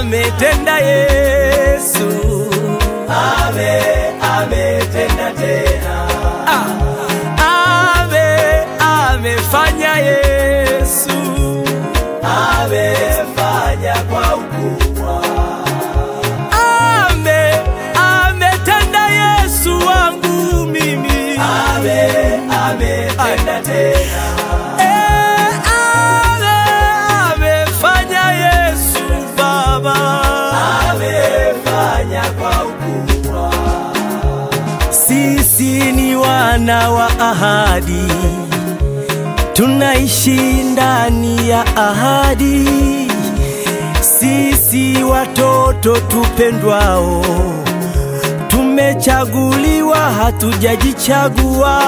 ametenda Yesu, ame ametenda tena, ame amefanya Yesu, amefanya kwa ukubwa, ame ametenda Yesu wangu mimi, ame ametenda tena, Eh, ame amefanya Yesu Baba. amefanya kwa ukubwa, Sisi ni wana wa ahadi, tunaishi ndani ya ahadi. Sisi watoto tupendwao, tumechaguliwa, hatujajichagua.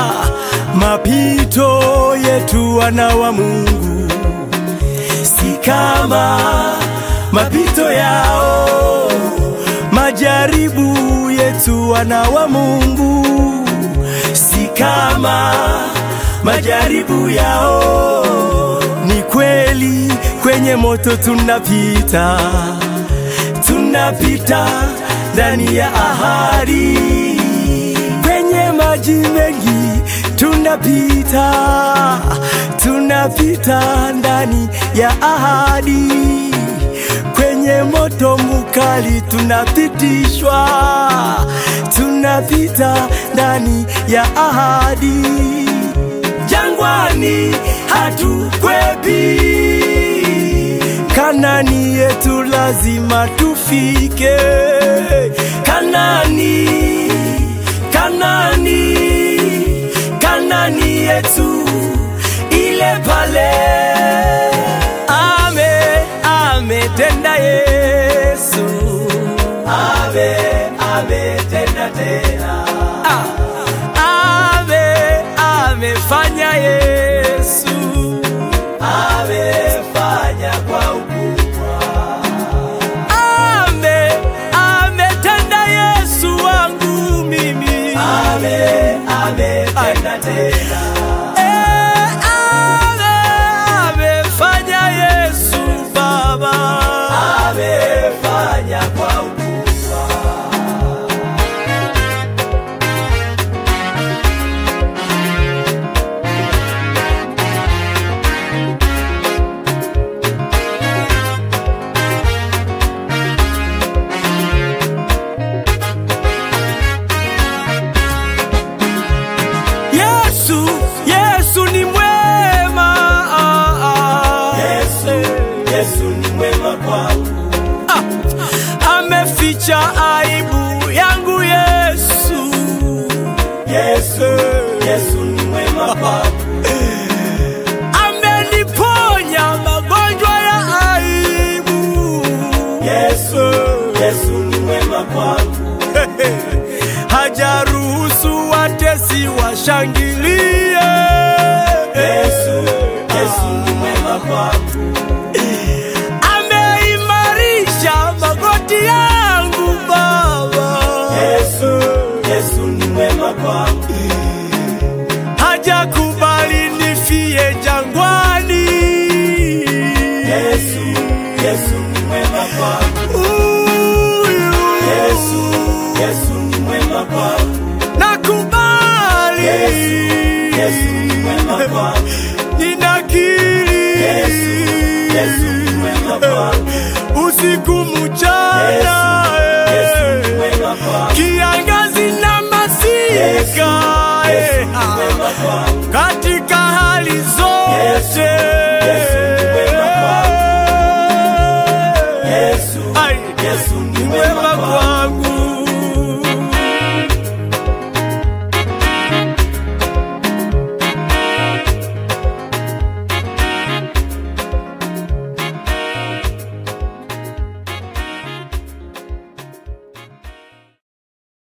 Mapito yetu wana wa Mungu si kama mapito yao, majaribu yetu wana wa Mungu si kama majaribu yao. Ni kweli kwenye moto tunapita, tunapita ndani ya ahadi, kwenye maji mengi tunapita, tunapita ndani ya ahadi, kwenye moto mukali tunapitishwa, tunapita ndani ya ahadi, jangwani hatukwepi, Kanani yetu lazima tufike, Kanani, Kanani, Kanani yetu ile pale. Ame, ametenda Yesu, ame ametenda tena, ah, ame, amefanya Yesu. amefanya kwa ukubwa, Ame, ametenda Yesu wangu mimi. ame ametenda tena, Eh, ame, amefanya Yesu Baba. amefanya kwa ukubwa, Yesu, Yesu ni mwema. Ah, ah. Yesu, Yesu ni mwema kwangu, Ameficha aibu yangu Yesu. Yesu, Yesu ni mwema kwangu, Ameniponya magonjwa ya aibu. Yesu, Yesu ni mwema kwangu, hajaruhusu watesi washangilie. Yesu, Yesu ni mwema kwangu, Ameimarisha magoti yangu Baba, Yesu, Yesu ni mwema kwangu, hajakubali nifie jangwani. Yesu, Yesu ni mwema kwangu, Huyu Yesu, Yesu ni mwema kwangu, nakubali, Yesu, Yesu ni mwema kwangu, ninakiri Yesu, Yesu ni mwema kwangu, usiku mchana, Yesu, Yesu ni eh. mwema kwangu, kiangazi na masika Yesu, Yesu eh, ni ah. mwema kwangu,